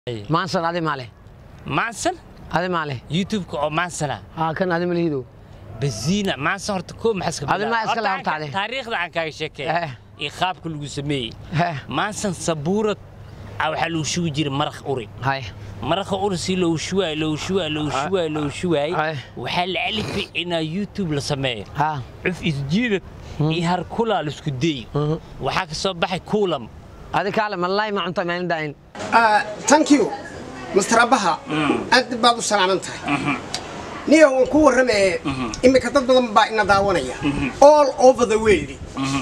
maansan adi maale maansan adi maale youtube-ka oo maansana haa kan adi malihido baziina maansan horta koo maxaa iska Adi maa iska leh horta adi. taariikhda aan kaaga sheekay Eh. iyo qaabka lagu sameeyey Heh. maansan sabuurad ah waxaa lagu shugi jiray maraq uri hay maraqa uri si loogu shuwaay loogu shuwaay loogu shuwaay loogu shuwaay Ay. waxaa la alifay inaa youtube la sameeyo haa cuf isjiidad iyo harkulaa laisku dayi waxaa ka soo baxay kuulam adi kaale malaay ma cunta maalin daain thank you mr abaha aad baad u salaaman tahay niyo waan ku warramaye iminka dad badan baa ina daawanaya all over the world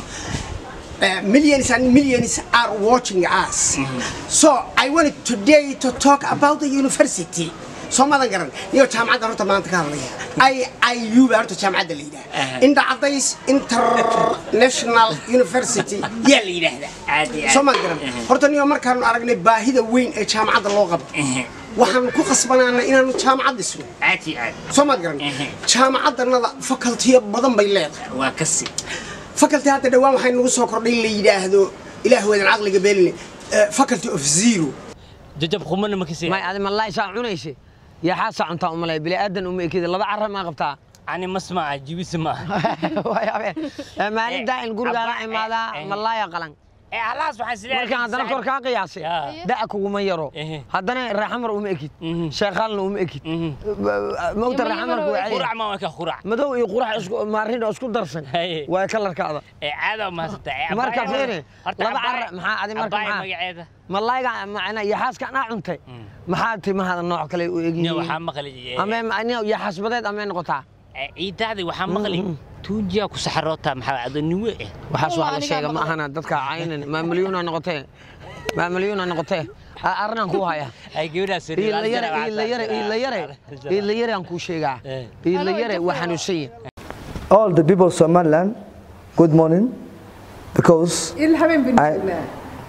Uh, millions and millions are watching us. So I wanted today to talk about the university. soo madan garan niyo jaamacadda horta maanta ka hadlaya i iu baa horta jaamacadda la yidhaha indha cadays international university yaa la yidhaahdaa Aad iyo aad. soo madan garan horta niyo markaanu aragnay baahida weyn ee jaamacadda loo qabto waxaanu ku qasbanaana inaanu jaamacad dhisno aad iyo aad soo maad garan jaamacaddanada facultiyo badan bay leedahay waa kasi faculty hadda dhawaan waxay nagu soo kordhay in la yidhaahdo ilaah weedan caqliga beelin faculty of zero jajab qumana ma kasi may adi malaay saa cunayse yaa xaasaa cuntaa umalay bili aadan uma ekida laba cara maa qabtaa ani masma ah jibisi ma Waayabe. Eh, maalin daain gurigaana Abba, eh, imaadaa eh. malaaya qalan ee halaas waxaa sidee markaan haddana kor kaa qiyaasay Yaa. da'a kuguma yaro Ehe. haddana raaxamar uma ekid Mhm. sheekhaalna uma ekid Mhm. mawta Iyo raaxamarku waa qurac cadi ma waa ka qurac madow iyo qurax isku maarin oo isku darsan Haye. waa kalarkaada ee caada ma hasata ee Marka abbaaya- fiiri, horta laba abbaaya- cara, maxaa adi marka abbaaya maxaa? magaceeda malayga macna iyo xaaska anaa cuntay maxaa timahaada nooc kale u niyo egyihiin waxaa maqli amee niyo iyo xasbadeed amee noqotaa ciidaadii waxaa maqli tuujiyaa ku saxarootaa maxaa ado niwe eh waxaas Wallah, wax la anigaa sheega ma maqlay. ahana dadka caynan maa milyuuna noqotee maa milyuuna noqotee A- arrinaan kuu haya ay gabadhaas iila yare iila yare iila yare iila yare aan kuu sheegaa Eh. iila yare waa xanuunsan all the people of Somaliland, good morning, because الحبيب بن I- الله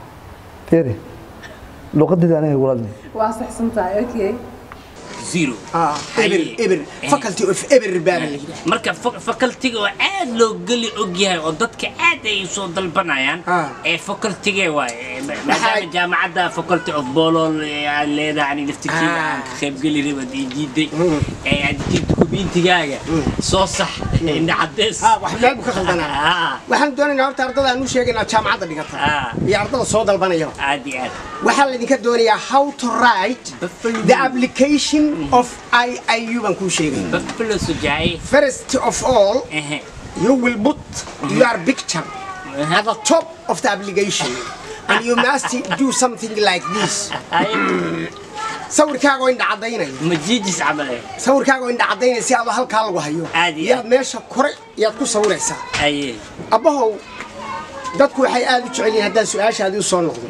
Firi, luqadayda aniga walaadni. واصح سنتاي اوكي zero eber Haye. eber Eh. faculty of eber baa la yidhaha marka fa- facultiga oo aad loo geli og yahay oo dadka aad ay soo dalbanayaan Ah. ee facultige waaye maadaama Maxay- jaamacadda faculty of bolol ee aan leedahay ani laftirkeeda Ah. aan ka qaybgeli rabad ii diiday ee aad diidda kubiintigaaga soo sax indha cadeys Ah, wax meel buu ka khaldanaa Ah, waxaan doonaynaa horta ardada aan u sheegaynaa jaamacadda dhigata Ah. iyo ardada soo dalbanaya aad iyo aad waxaa laydinka doonayaa how to write the application of iiu baan kuu sheegay buffalo sujaay first of all ehe you will put your picture at the top of the application and you must do something like this ay sawirkaaga oo indha caddaynaya ma jiijis camal eh sawirkaaga oo indha caddaynaya si aad halkaa lagu hayo Aad iyo yaad aad. meesha kore yaad ku sawiraysaa aye abbahow dadku waxay aad u jecel yihiin haddaan su-aashaadii u soo noqdo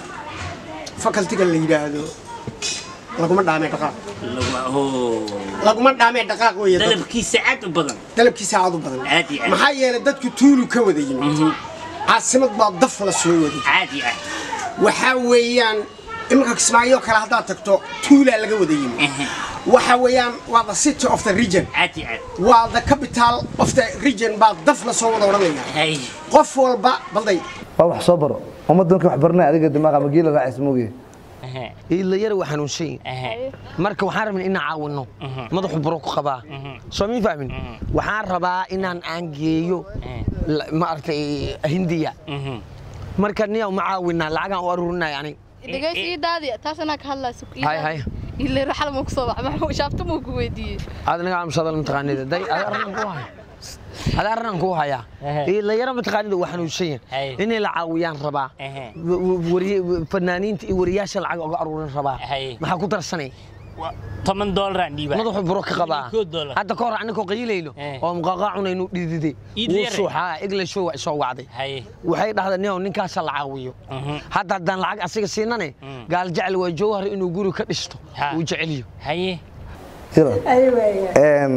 facultiga la yidhaahdo laguma dhaamee dhaqaaq lagu oo laguma dhaamee dhaqaaq weeye dadku. dalabkiisa aad u badan dalabkiisa aad u badan Aad iyo aad. maxaa yeelay dadku tuulu ka wada yimid caasimad baa daf la soo waday aad iyo aad waxaa weeyaan iminka kismaayo kale haddaad tagto tuulaa laga wada yimid Ehe. waxa weeyaan waa the city of the region aad iyo aad waa the capital of the region baa daf la soo wada odhanaya hay qof walba balday Waa wax soo baro. Ummadda markay wax baranay adiga dimaaqa ma geela raacaysa moogiye. ehe iila yare waa xanuunsan ehe marka waxaan rabnaa inaan caawinno madaxu buro ku qabaa soo min fahmin waxaan rabaa inaan aan geeyo la- maaragtay hindiya mhm marka niya ma caawinaa lacagaan u aruurinaya ani dhegaysi ii daadi taas anaa ka hadlayso Hay, hay. ile raxal ma ku soo bax maxuu shaabta muu ku weydiiyey aad naga amsadal mataqaanida day ada arrinaan kuu haya ada arrinaan kuu hayaa Ehe. iila yare mataqaanida waa xanuunsan Hay. yahay inay la caawiyaan rabaa Ehe. W- w- wariye- fanaaniinta iyo wariyaasha lacag uga aruurin rabaa Hay. maxaa ku darsanay Wa- toban doolaraan dhiiba madaxu buro ka qabaa Koo doolar. hadda ka hor anigoo qayilayno Eh. oo muqaqaa cunaynu dhidide Iid wuu yare. suuxaa egla show waa soo wacday hay waxay dhahdeen nio ninkaasa la caawiyo Mhm. hadda haddaan lacag asiga siinane gaal jecel waa jawhar inuu guri ka dhisto Ha. uu jeceliyo haye Yalla. ايوه And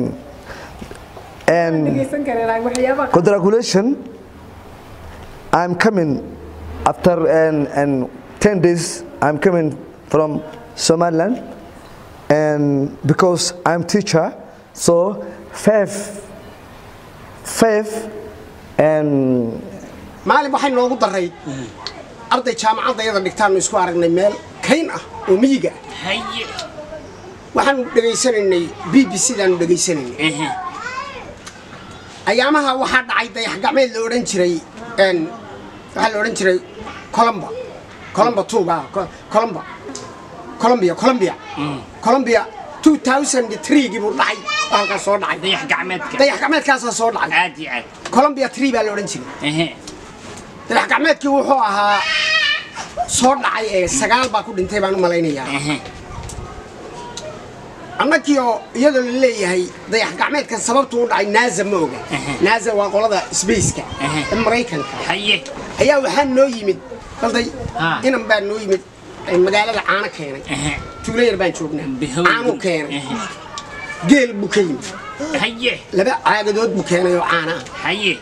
and dhegeysan kareen waxyaaba congratulations. I'm coming after and and 10 days I'm coming from Somaliland and because I'm teacher so five five and maalin waxay noogu daray arday jaamacadda iyada dhigtaanu isku aragnay meel kayn ah oo miyiga ah haye waxaanu dhegaysanaynay b b c daanu dhegaysanaynay ehe ayaamaha waxaa dhacay dayax gacmeed la odhan jiray een, waxaa la odhan jiray colomba colomba tuuba colomba colombia colombia colombia 2003gii buu dhacay oo halkaas soo dhacay dayax gacmeedka dayax gacmeedkaasaa soo dhacay aad iyo aad colombia 3 baa la odhan jiray ehe dayax gacmeedkii wuxuu ahaa soo dhacay ee sagaal baa ku dhintay baan u malaynayaa ehe annagii oo iyadoo la leeyahay dayax gacmeedkan sababtu u dhacay naaza ma oga naaza waa qolada sbaceka ee maraykanka haye ayaa waxaa noo yimid balday Ah. inan baa noo yimid ee magaalada caano keenay ehe tuulo yar baan joognaa Bihow. caanuu keenay Ehe. geel buu ka yimid haye laba caagadood buu keenay oo caana ah haye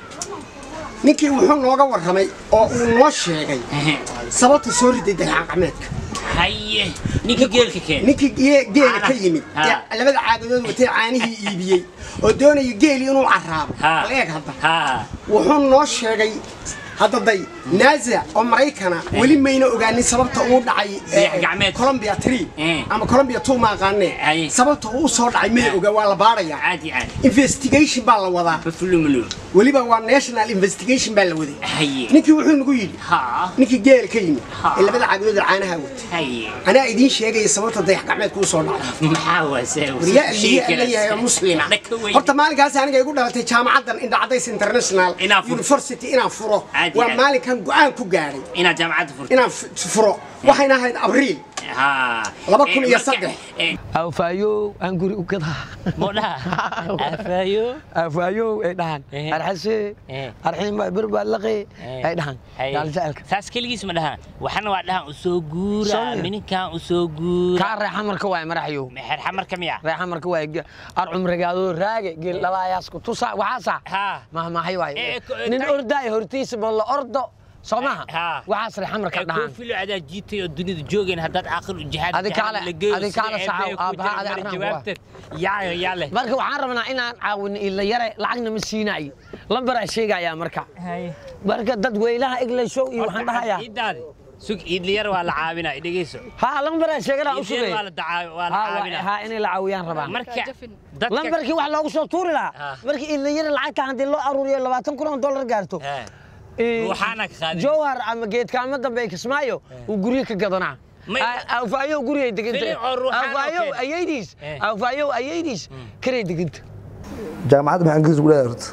ninkii wuxuu nooga warramay oo uu noo sheegay ehe sababta soo riday dayax gacmeedka haye ninka geelka keen ninkii gee- geela ka Caana. yimid Ah. ee labada caagadood watay caanihii iibiyey oo doonaya geeli inuu carraabo ha bal eeg hadda ha wuxuu noo sheegay hadda day naaza oo maraykana weli mayna ogaanin sababta uu dhacay eh, Dayax gacmeed. colombia 3 Eh. ama colombia 2 ma aqaanee Aye. sababta uu soo dhacay may oga waa la baarayaa aad iyo aad investigation baa la wadaa bafulumulu weliba waa national investigation baa la waday haye ninkii wuxuu nagu yidhi ha ninkii geel ka yimid Ha. ee labada caagadood ee caanaha watay haye anaa idiin sheegaya sababta dayax gacmeedka uu soo dhacay maxaa waase waryaa liya leeyahay oo muslima horta maalinkaas aniga igu dhalatay jaamacaddan indhacadays international Inaan furo. university inaan furo Aad iyo waa aad. maalinkan go-aan ku gaadhay inaad jaamacadda furto inaan f- furo waxayna ahayd abriil ha Laba kun Eh, iyo marka- saddex. eh, awfaayow aan guri u gadaa modhaha afaayo awfaayow ay dhahaan Eh. arxase Eh. arxiinba birbalaqe ay dhahaan Haye. gaaljacelka saas keligiis ma dhahaan waxana waa dhahaan usoo guura Soo- mininkan usoo guura kaa reexa marka waay maraxyow xerxa marka miya reexa marka waay ar cumrigaadoo raage geel dhalaayaas ku tusa waxaasa ha mahmahay waay Eh, ko- nin tay- ordaay hortiisa ma la ordo soo maha Ha. waxaas reexa marka dhahaan koofilo adaa jiitay oo dunida joogeen haddaad aakhir u jihaad Adi kaale- adi kaale saxaw, aabbaha adi arnaan kuwa. jawaabteed yaayo yaale marka waxaan rabnaa inaan caawino ila yare lacagna ma siinayo lambaraa sheegayaa marka marka dad weylaha eglayshow iyo waxaan dhahayaa idaadi sug iidliyar waa la caawinaa dhegeyso ha lambaraa sheeganaa u iidliyar sugay waa la dacaa- waa la ha caawinaa ha inay la caawiyaan rabaa marka Jafin. dadka lambarkii wax loogu soo tuuri lahaa Ah. markii ila yare lacagta haddii loo aruuriyo labaatan kun oo dollar gaarto Eh, ee, Ruuxaana ka qaadin. jowhar ama geedkaama dambe ay kismaayo uu guryo ka gadanaa May- awfaayow guriyay deganta Filin oo ruuxaan oo awfaayow kale. ayaydiis Eh. awfaayow ayaydiis karay deganta jaamacadda maxaa ingiriis ugu leedahay horta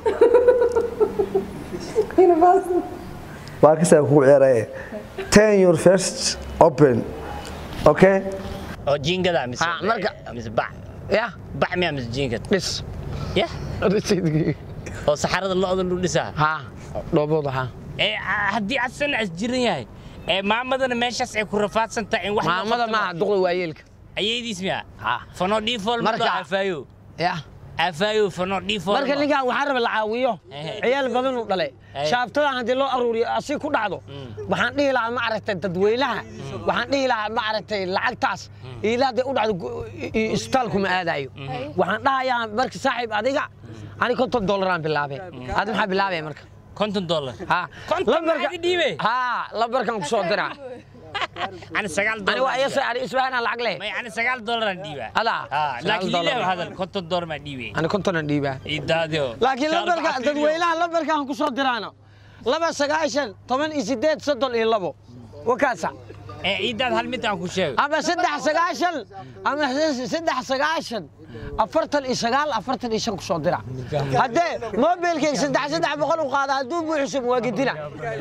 University. waa kasaa kugu ciyaaraya ten your first open okay oo jiingada mise Ha, marka- mise bac ya bac miya mise jiingad dhis ya oo saxarada lo-da lu dhisaa ha dhoobooda ha ee a- haddii asana as jiran yahay ee maamadana meeshaas ay ku rafaadsan tahay in wax loo maamada qabto maaha duqda waayeelka ayaydiis miya Ha. fano dhiifool Marka- marka afaayo ya afaayo fano dhiifool marka ninkan waxaa raba la caawiyo Ehe. ciyaal badan uu dhalay Ehe. shaabtadan haddii loo aruuriyo asi ku dhacdo waxaan dhihi lahaa ma aragtay dadweynaha waxaan dhihi lahaa ma aragtay lacagtaas iila hadday u dhacdo gu- i- i- isbitaalku ma aadayo waxaan dhahayaa marka saaxiib adiga ani konton dollaraan bilaabay adi maxaa bilaabaya marka konton dollar ha Konton lambarka maxaad i dhiibay? ha lambarkan ku soo diraa ani sagaal ani waa dollar iyasa ani isbahanaan lacag leh may ani sagaal dollaraan dhiibaa Adaa? Ha, Sagaal laakiin dollar. lilew hadal konton dollar maa dhiibay ani kontonan dhiibaa idaadio laakiin lambarka dadweynaha lambarkaan ku soo diraano laba sagaashan toban iyo sideed soddon iyo labo wakaasa ee idaad hal mid aan ku sheego ama saddex sagaashan ama saddex sagaashan afartan iyo sagaal afartan iyo shan ku soo dira haddee mobilkayga saddex saddex boqol u qaada hadduu buuxsum waa gedina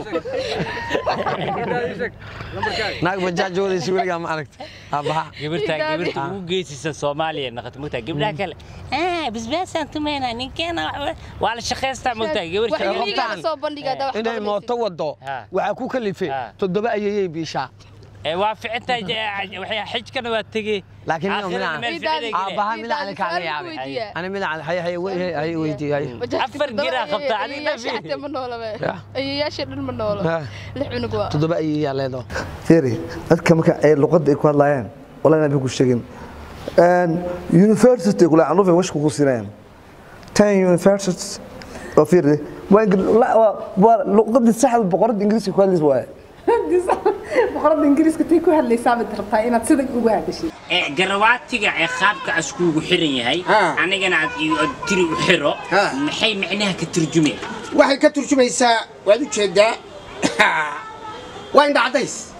naag bajaaj wadaysa weligaa ma aragta aabbaha gabartaa Idaadio. gabarta ugu geysaysan soomaaliya naqata mogtaa gabdhaha kale ah basbaasaan tumayna ninkeena waa la shaqaystaa mogtaa gabarta Waxay Weligaa qabtaan la soo bandhigaa daa wax inay qabanaysid. mooto wado Ha. waxaa ku kalifay Ha. toddoba ayayay biishaa ee waa ficintaa waxay xijkana waa tegey Laakiin nin Aakhirana midaan- meel Idaadio. ficilay galeen. aabbaha Idaadio, midaan kaaga su'aal yaabay weydiiyaa. ani midaan hay hay hay weydiiyay Bajaajka Afar toddoba geraa ayay- qabtaa, adiga ayayaasha dhaafin. xataa ma noolaba Ya. ayayaasha dhan ma noolo Ha. lix cunug waa toddoba ayayaa leedo fiiri dadka marka ay luqadda ay ku hadlaayaan wallahi inaan ku sheegin university kula aan rufin wash ku siinayaan ten universities oo fiiri waa ingir- la- waa- waa luqadda saxda boqorada ingiriiska ku hadlaysa waaye boqorada ingiriiska tay ku hadlaysaa baad rabtaa inaad sida ugu hadashid ee garawaatiga ee qaabka askuugu xiran yahay Ha. anigana aad ii- aad tiri u xiro Ha. maxay macnaha ka turjumeen waxay ka turjumaysaa waad u jeedaa waa indha caddays